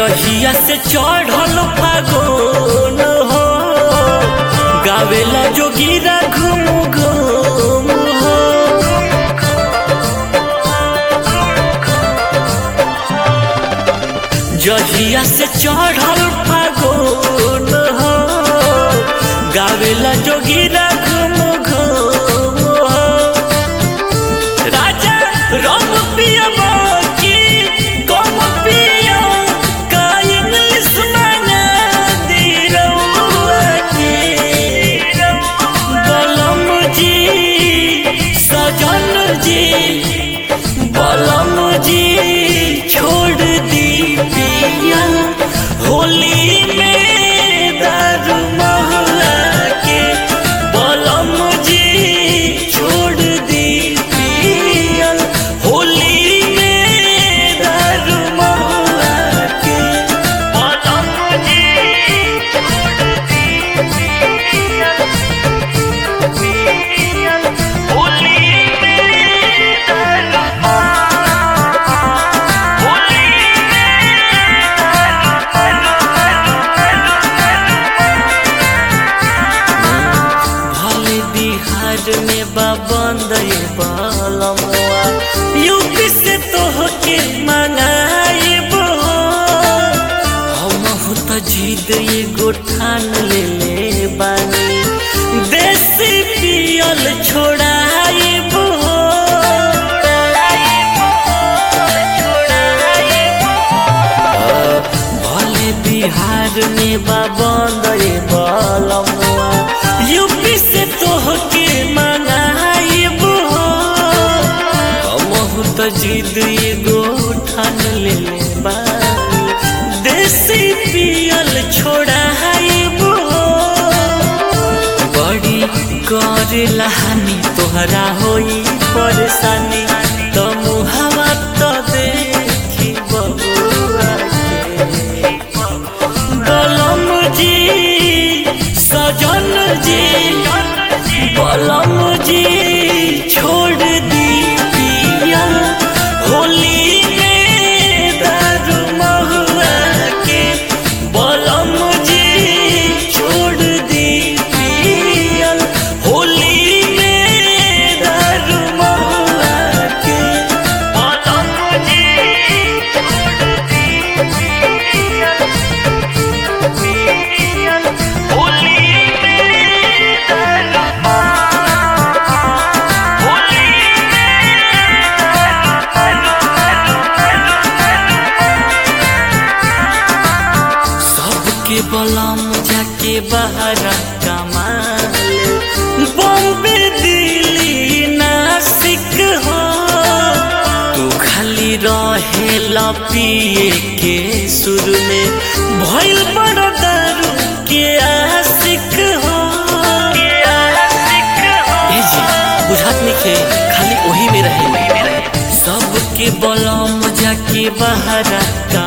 जहिया से चढ़ल फागुन हो गावेला जोगीरा घूम घूम हो जहिया से चढ़ल फागुन हो गावेला जोगीरा घूम घूम हो राजा रंग पिया की कम पिया का इंग्लिश मांगा दी रउआ के बलम जी सजन जी बलम जी छोड़ दी पिया होली में दारू महला के बलम जी छोड़ दी पिया होली में दारू महला के बलम जी छोड़ दी पिया होली में दारू भले बिहार में बा बंद ये बलमुआ यूपी से तोहके मंगाइबो हम त जिद एगो ठान ले ले बानी देसी पियल छोड़ाइबो भले बिहार में बा बंद ये बलमुआ यूपी से तोहके मंगाइबो हमहु त जिद एगो ठान ले ले बानी देसी पियल छोड़ाइबो बड़ी करेला हानि तोहरा होई परेशानी त मुहावा त देखी बबुआ के बलम जी सजन जी बलम जी छोड़ दी पिया होली में दारू महुआ के बलम जी छोड़ दी पिया होली में दारू महुआ के बलम जी छोड़ दी पिया सबके बलम जाके बाहर कमाल बॉम्बे दिल्ली नासिक हो तू खाली रहे पिए के सुर में भइल बड़ दारू के आशिक हो ए जी बुझात नइखे खाली वही में रहे सबके बलम जाके बाहर का